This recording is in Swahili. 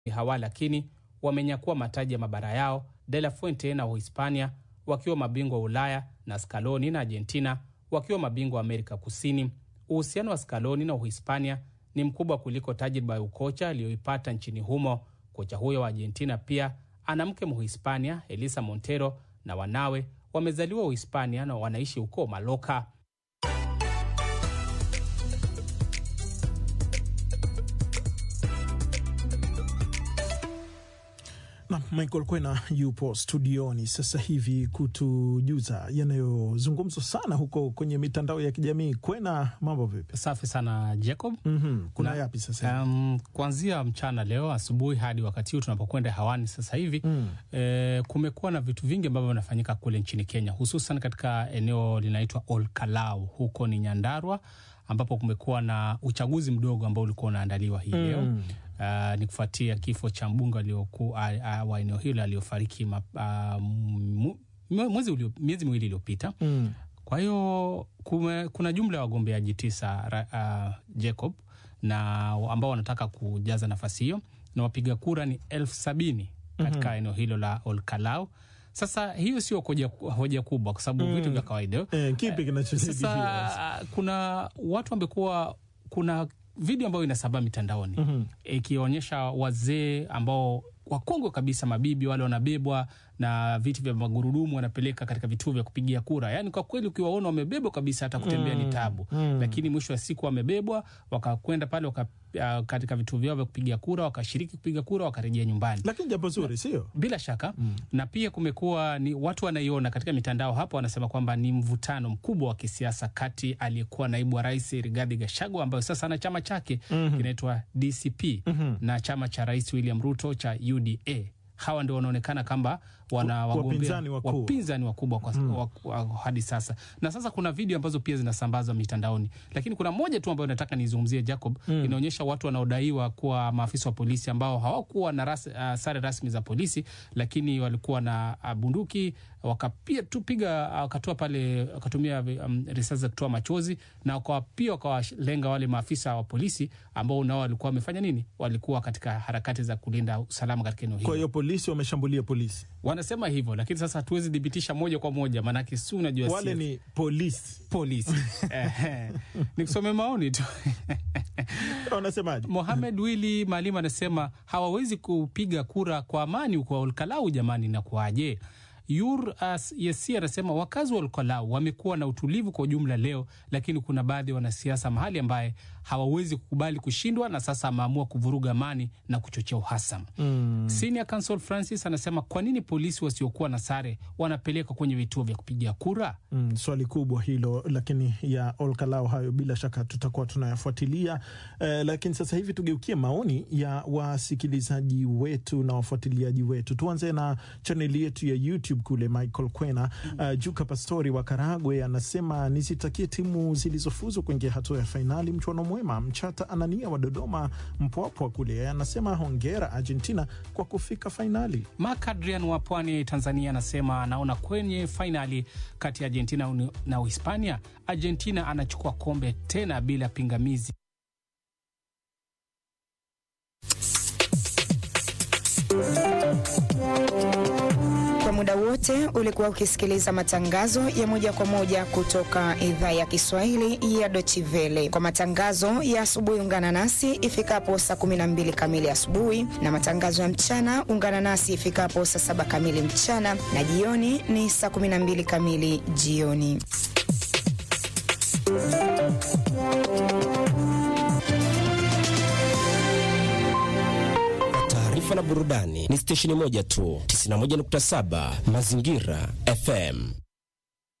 hawa lakini wamenyakua mataji ya mabara yao, De La Fuente na Uhispania wakiwa mabingwa wa Ulaya na Scaloni na Argentina wakiwa mabingwa wa Amerika Kusini. Uhusiano wa Scaloni na Uhispania ni mkubwa kuliko tajriba ya ukocha aliyoipata nchini humo. Kocha huyo wa Argentina pia ana mke Mhispania, Elisa Montero, na wanawe wamezaliwa Uhispania na wanaishi huko Maloka. na Michael Kwena yupo studioni sasa hivi kutujuza yanayozungumzwa sana huko kwenye mitandao ya kijamii. Kwena, mambo vipi? Safi sana Jacob. mm-hmm. kuna Na- yapi sasa hivi? Um, kuanzia mchana leo asubuhi hadi wakati huu tunapokwenda hewani sasa hivi Mm. eh, kumekuwa na vitu vingi ambavyo vinafanyika kule nchini Kenya, hususan katika eneo linaitwa Olkalau, huko ni Nyandarua, ambapo kumekuwa na uchaguzi mdogo ambao ulikuwa unaandaliwa hii leo Mm. Uh, ni kufuatia kifo cha mbunge alioku- a- a- wa eneo hilo aliyofariki ma- ah, mu- mwezi ulio- miezi miwili iliyopita. Mm. Kwa hiyo kume- kuna jumla ya wagombeaji tisa ra- uh, Jacob na ambao wanataka kujaza nafasi hiyo na wapiga kura ni elfu sabini katika eneo hilo la Olkalau. Sasa hiyo sio hoja, hoja kubwa kwa sababu vitu vya kawaida Eh, kipi kinachotibia sasa kuna watu wamekuwa kuna video ambayo inasambaa mitandaoni Mhm. ikionyesha wazee ambao wakongwe kabisa, mabibi wale wanabebwa na viti vya magurudumu wanapeleka katika vituo vya kupigia kura. Yaani kwa kweli ukiwaona wamebebwa kabisa, hata kutembea ni tabu, lakini mwisho wa siku wamebebwa wakakwenda pale waka, uh, katika vituo vyao vya kupigia kura wakashiriki kupiga kura wakarejea nyumbani lakini jambo zuri sio bila shaka na pia kumekuwa ni watu wanaiona katika mitandao hapo, wanasema kwamba ni mvutano mkubwa wa kisiasa kati aliyekuwa naibu wa rais Rigathi Gachagua ambayo sasa ana chama chake kinaitwa DCP na chama cha rais William Ruto cha UDA. Hawa ndio wanaonekana kwamba wana Wa- wagombea wapinzani wakuu. wapinzani wakubwa kwa, wa, wa, hadi sasa. Na sasa kuna video ambazo pia zinasambazwa mitandaoni, lakini kuna moja tu ambayo nataka nizungumzie Jacob. Inaonyesha watu wanaodaiwa kuwa maafisa wa polisi ambao hawakuwa na ras, uh, sare rasmi za polisi, lakini walikuwa na uh, bunduki wakapia tu piga wakatoa pale wakatumia um, risasi za kutoa machozi na wakawa pia wakawalenga wale maafisa wa polisi ambao nao walikuwa wamefanya nini, walikuwa katika harakati za kulinda usalama katika eneo kwa hilo. hiyo polisi wameshambulia polisi Wanasema hivyo, lakini sasa hatuwezi thibitisha moja kwa moja, maanake si unajua wale si- ni polisi polisi Ehe. nikusome maoni tu wanasemaje Mohamed Wili Maalim anasema hawawezi kupiga kura kwa amani huko Olkalau. Jamani, inakuwaje? Yur as Yesi anasema wakazi wa Olkalau wamekuwa na utulivu kwa ujumla leo, lakini kuna baadhi ya wanasiasa mahali ambaye hawawezi kukubali kushindwa na sasa ameamua kuvuruga amani na kuchochea uhasama. mm. Senior Counsel Francis anasema kwa nini polisi wasiokuwa na sare wanapelekwa kwenye vituo vya kupigia kura? Mm, swali kubwa hilo, lakini ya Olkalau hayo bila shaka tutakuwa tunayafuatilia. Eh, lakini sasa hivi tugeukie maoni ya wasikilizaji wetu na wafuatiliaji wetu. Tuanze na chaneli yetu ya YouTube kule. Michael Kwena uh, Juka Pastori wa Karagwe anasema nizitakie timu zilizofuzu kuingia hatua ya fainali mchuano mwema. Mchata Anania wa Dodoma Mpwapwa kule anasema hongera Argentina kwa kufika fainali. Mark Adrian wa pwani Tanzania anasema anaona kwenye fainali kati ya Argentina na Uhispania, Argentina anachukua kombe tena bila pingamizi. Kwa muda wote ulikuwa ukisikiliza matangazo ya moja kwa moja kutoka idhaa ya Kiswahili ya Deutsche Welle. Kwa matangazo ya asubuhi, ungana nasi ifikapo saa 12 kamili asubuhi, na matangazo ya mchana ungana nasi ifikapo saa saba kamili mchana, na jioni ni saa 12 kamili jioni. taarifa na burudani ni stesheni moja tu 91.7 Mazingira FM.